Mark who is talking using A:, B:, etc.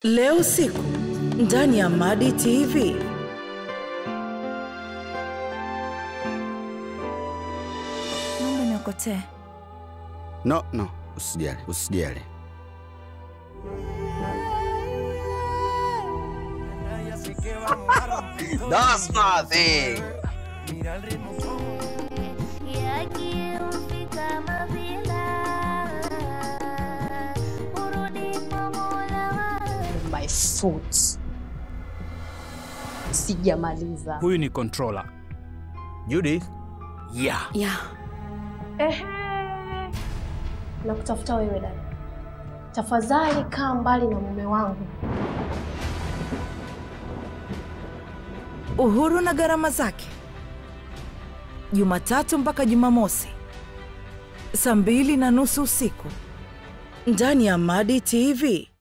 A: Leo usiku ndani ya Madi TV.
B: Naomba niokotee.
C: No, no, usijali, usijali. That's nothing.
D: Y aquí ufika mavila urudi pamola
E: my foot. Sijamaliza.
F: Huyu ni controller.
C: Judith,
F: Yeah.
B: Yeah.
G: Ehe, na kutafuta wewe dada, tafadhali kaa mbali na mume wangu.
A: Uhuru na gharama zake, Jumatatu mpaka Jumamosi saa mbili na nusu usiku ndani ya Madi TV.